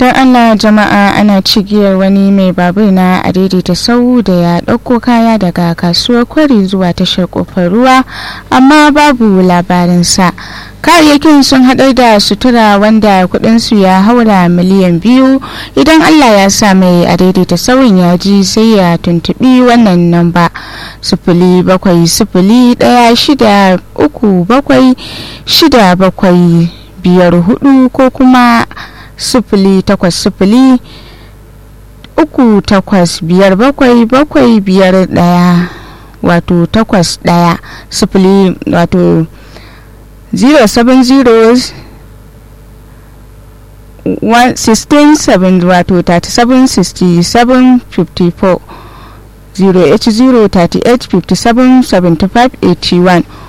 don allah jama'a ana cigiyar wani mai babur na a daidaita sau da ya ɗauko kaya daga kasuwar kwari zuwa tashar kofar ruwa amma babu labarinsa kayayyakin sun haɗar da sutura wanda kudinsu ya haura miliyan biyu idan allah ya sa mai a daidaita sauyin ya ji sai ya tuntubi wannan namba sifili bakwai sifili ɗaya shida uku bakwai shida bakwai biyar hudu ko kuma sifili takwas sifili uku takwas biyar bakwai bakwai biyar ɗaya wato takwas ɗaya sifili wato 070 16 wato 37 67 54 080 38 57 75 81